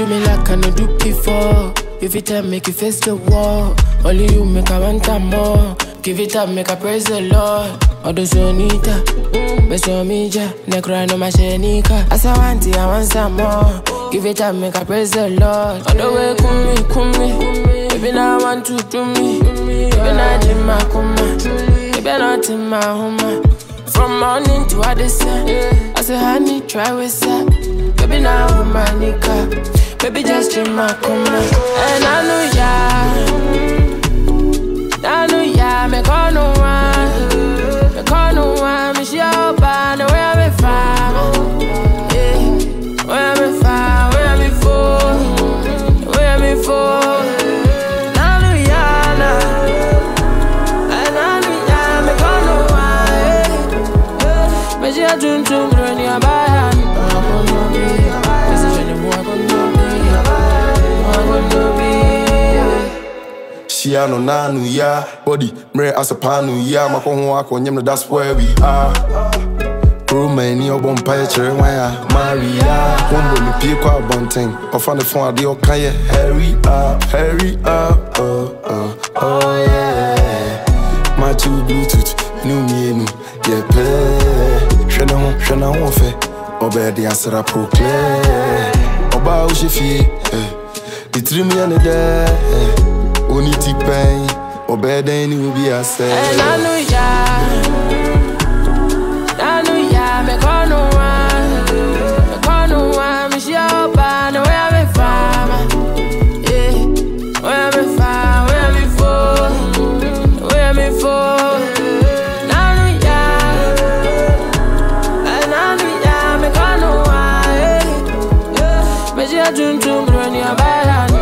Do me like I no do before. If it time, make you face the wall. Only you make I want time more. Give it up, make I praise the Lord. Odo sonita, beso mija, necro no mashenika. As I want it, I want some more. Give it up, make I praise the Lord. Odo way kumi kumi, baby now I want to do me. Baby now jima kuma, baby not in my home. From morning to Addison, I say honey, try with that. Baby now I'm my nigga, baby just jima kuma. And I know ya, I know ya, me call no one, me call no one, me show by the way I'm from. Yeah, where I'm from, where I'm for, where I'm for. I know ya, nah. And I know ya, me call no one. But you don't do me when you're by me. I'm gonna be, this is when you're more gonna be, I'm gonna be. Shia no nanu ya body mre asapanu ya makɔ ho akɔ nyam no that's where we are Kuruma ani ɔbɔ mpaeɛ kyerɛ wan a Maria Wombo me pie kɔ abɔnten ɔfa ne fon adeɛ ɔka yɛ hurry up hurry up oh, oh, oh yeah Matthew Bluetooth ne mmienu yɛpɛ hwɛ ne ho hwɛ n'ahoɔfɛ ɔbɛɛ de asra proclaim ɔbaa wohyɛ fie eh, ne tirim yɛ ne dɛ eh, ɔne ti pɛn ɔbɛɛ dɛn ne obi asɛ And I know ya, I know ya, me call no one, me call no one, me show by the way I'm from, yeah, where I'm from, where I'm for, where I'm for. And I know ya, and I know ya, me call no one, yeah, me show jun jun when you're by hand.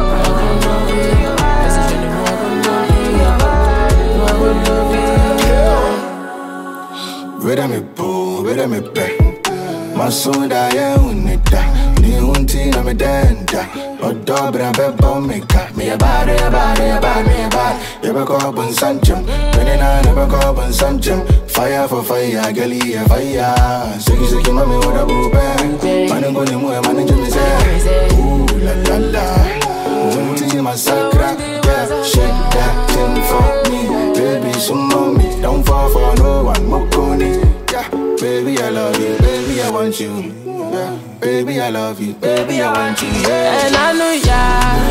Where me boo, where me pay. My son da ye unita. Ni unti na me denta. O dobra be bomika. Me a body, a body, a body, me a body. You be call bun sanchum. When I never call bun sanchum. Fire for fire, gali a fire. Siki siki mami with a boo bang. Man go ni mo, man jumi say. Ooh la la la. Unti massacre. Yeah, shake that thing for me. Baby, some mommy. Don't fall for no one. Mokoni. Yeah, baby, I love you. Baby, I want you. Yeah, baby, I love you. Baby, I want you. Yeah. And I know ya,